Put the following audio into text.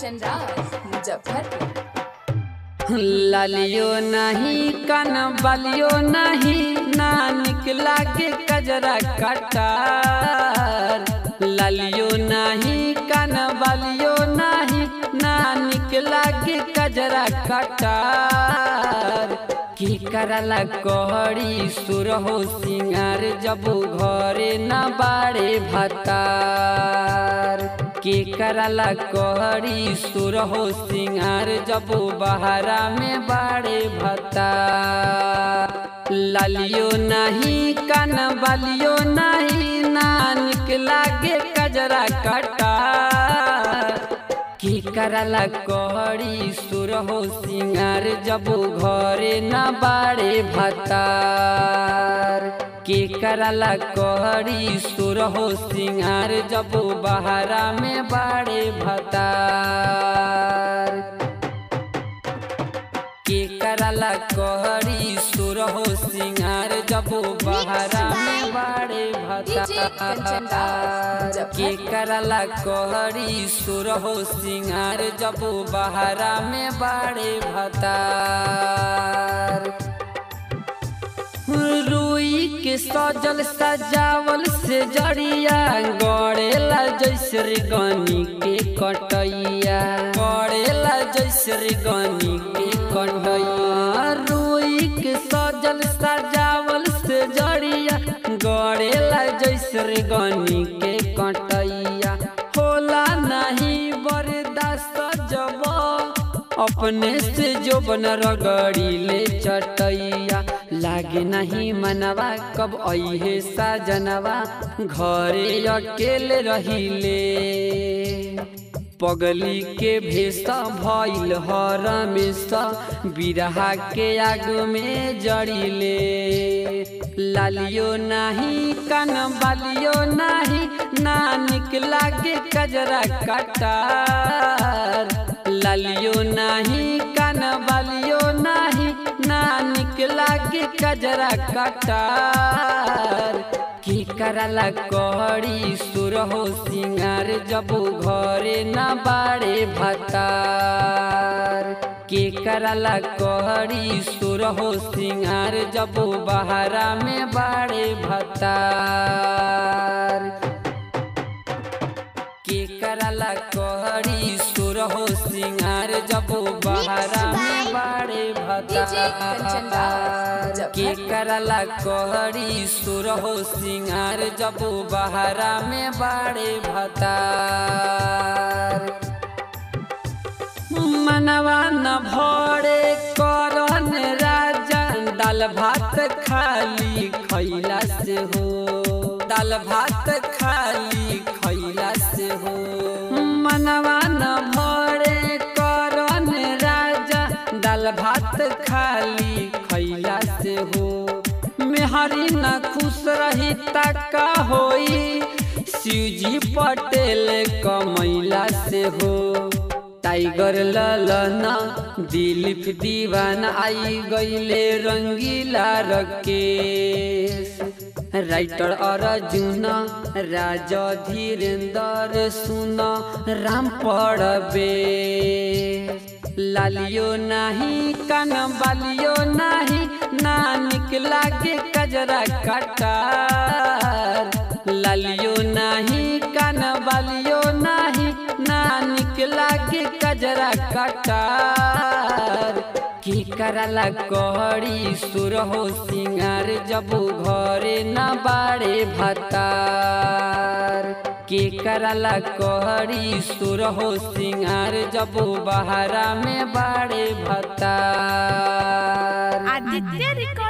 कंचन राज मुजफ्फरपुर लालियो नहीं कन बलियो नहीं ना निकला के कजरा कटार लालियो नहीं कन बलियो नहीं ना निकला के कजरा कटार की करला कहरी सुर हो सिंगार जब घरे न बाड़े भतार के करला कहरी सुर हो सिंगार जब बहरा में बाड़े भतार लालियो नहीं कन बलियो नहीं ना निकला के कजरा कटार की करला कहरी सुर हो सिंगार जब घरे न बाड़े भतार के करला कहरी सुर हो सिंगार जब बहरा में बाड़े भतार के करला कहरी सुर हो सिंगार जब बहरा में बाड़े भतार के करला कहरी सुर हो सिंगार जब बहरा में बाड़े भतार रुई के सजल सजावल से जड़िया गड़ेला जैसे गनी के कटैया गड़ेला जैसे गनी के कटैया रुई के सजल सजावल से जड़िया गड़ेला जैसे गनी के कटैया होला नहीं बर्दाश्त जब अपने से जो बन रगड़ी ले चटैया लागे नहीं मनवा कब अहे साजनवा घरे अकेले रहिले पगली के भेसा भइल हर में बिरहा के आग में जड़िले लालियो नहीं कन बालियो नहीं ना निकला के कजरा कटार लालियो नहीं कन बालियो नहीं ना निकला के कजरा कटार की करला कहरी सुर हो सिंगार जब घरे न बाड़े भतार के करला कहरी सुर हो सिंगार जब बहरा में बाड़े भतार के करला कहरी सुर हो सिंगार जब बहरा में बाड़े भतार के करला कहरी सुर हो सिंगार जब बहरा में बाड़े भतार मनवा न भरे करन राजा दाल भात खाली खैला से हो दाल भात खाली खैला से हो मनवा न भरे करन राजा दाल भात खाली खैला से हो मेहरी न खुश रही तका होई शिवजी पटेल कमैला से हो टाइगर ललना दिलीप दीवान आई गईले रंगीला रकेश राइटर अर्जुन राजा धीरेन्द्र सुन राम पड़बे लालियो नहीं कन बालियो नहीं ना निकला के कजरा कटार लालियो नहीं कन बालियो नहीं ना निकला के कजरा कटार की करला कहरी सुर हो सिंगार जब घरे न बाड़े भतार के करला कहरी सुर हो सिंगार जब बहरा में बाड़े भतार आदित्य रिकॉर्ड